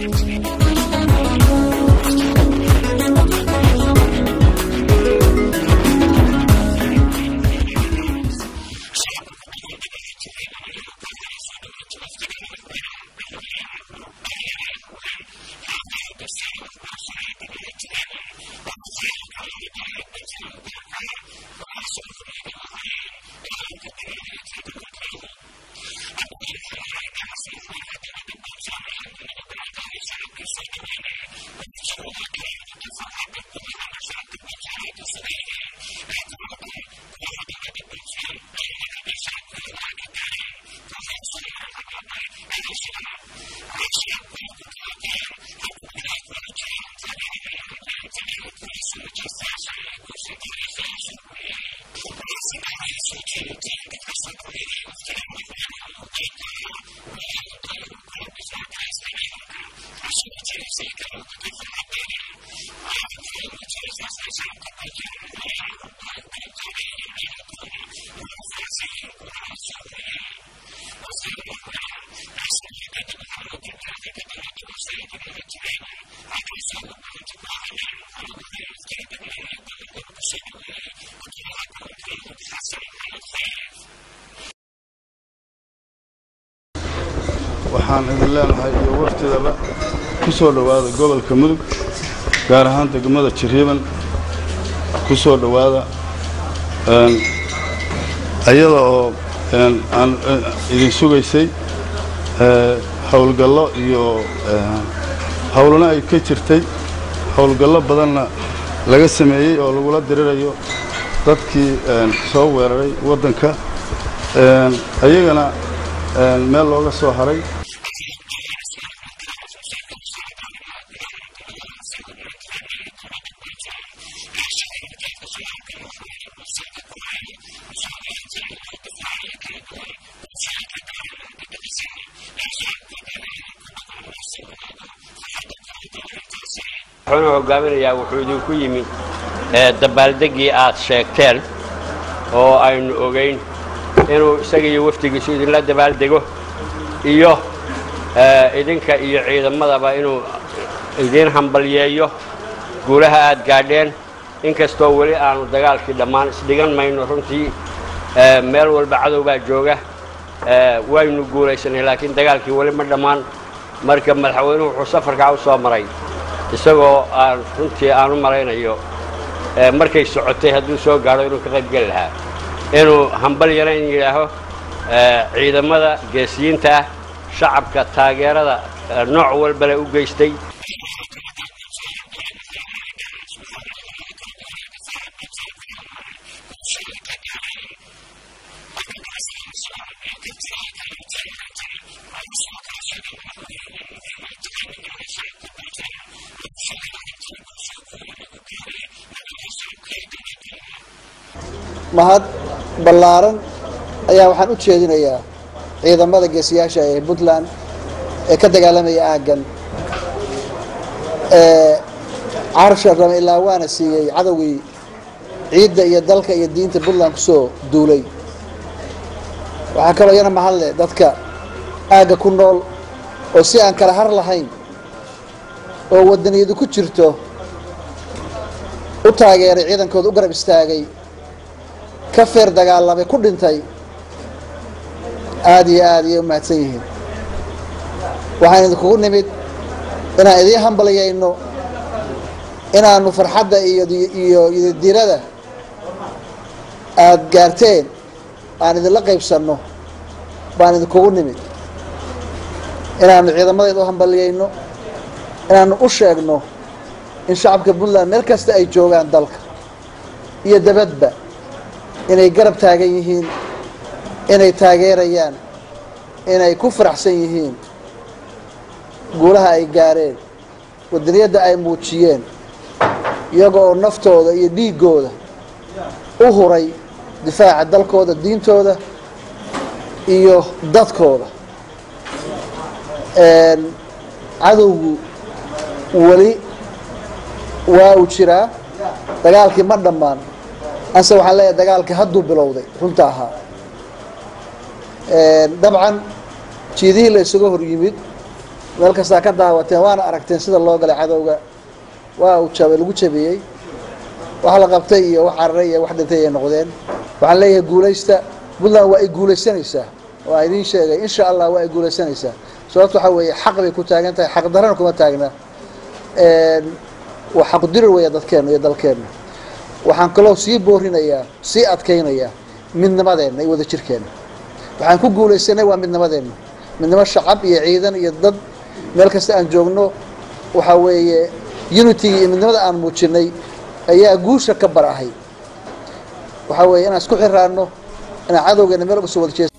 waxaan idin leenahay iyo waftidaba ku soo dhowaada gobolka mudug gaar ahaan degmada jiriiban ku soo dhowaada iyada oo aan idin sugaysay howlgallo iyo howlana ay ka jirtay howlgallo badanna laga sameeyey oo lagula dirirayo dadkii soo weeraray waddanka ayagana meel looga soo haray wuxuuna hogaaminayaa wuxuu idinku yimid dabaaldeggii aad sheegteen oo aynu ogayn inuu isaga iyo wafdigiisu idinla dabaaldego iyo idinka iyo ciidamadaba inuu idiin hambalyeeyo guulaha aad gaadheen inkastoo weli aanu dagaalkii dhammaan isdhigan mayno runtii meel walba cadow baa jooga waynu guulaysanay laakiin dagaalkii weli ma dhammaan marka madaxweynuhu wuxuu safarkaa u soo maray isagoo aan runtii aan u malaynayo markay socotay hadduu soo gaadho inuu ka qayb geli lahaa inuu hambalyana in yidhaaho ciidamada geesiyiinta ah shacabka taageerada nooc walbale u geystay mahad ballaaran ayaa waxaan u jeedinayaa ciidamada geesiyaasha ee puntland ee ka dagaalamaya aaggan ee carsha rame ilaa waana siiyey cadowgii ciidda iyo dalka iyo diinta puntland kusoo duulay waxaa kaloo iyana mahadle dadka aagga ku nool oo si aan kala har lahayn oo wadaniyadu ku jirto u taageeray ciidankooda u garab istaagay ka feer dagaalamay ku dhintay aada iyo aad iyay u mahadsan yihiin waxaan idinkugu nimid inaan idiin hambalyayno inaanu farxadda iyo iyo iyodirada aada gaarteen aan idinla qaybsanno baan idinkugu nimid inaanu ciidamadeeda u hambalyayno inaanu u sheegno in shacabka puntland meel kasta ay joogaan dalka iyo dabadba inay garab taagan yihiin inay taageerayaan inay ku faraxsan yihiin guulaha ay gaareen wadaniyadda ay muujiyeen iyaga oo naftooda iyo dhiiggooda u huray difaaca dalkooda diintooda iyo dadkooda cadowgu weli waa uu jiraa dagaalkii ma dhammaan anse waxaan leeyahay dagaalkii hadduu bilowday runta ahaa dabcan jiidihii la isuga hor yimid meel kastaa ka daawateen waana aragteen sida loo galay cadowga waa uu jabay lagu jabiyey wax la qabtay iyo wax cararay iyo wax dhintay ay noqdeen waxaan leeyahay guulaysta puntland waa ay guulaysanaysaa waa idiin sheegay insha allah waa ay guulaysanaysaa sababto waxaa weeye xaq bay ku taagan tahay xaq darana kuma taagna waa xaq dirir weya dadkeenna iyo dalkeenna waxaan kaloo sii boorinayaa sii adkaynayaa midnimadeenna iyo wadajirkeenna waxaan ku guulaysanay waa midnimadeenna midnimo shacab iyo ciidan iyo dad meel kasta aan joogno waxaa weeye unitiga iyo midnimada aan muujinay ayaa guusha ka barahay waxaa weeye inaan isku xiraano inaan cadowgeena meel uga soo wada jees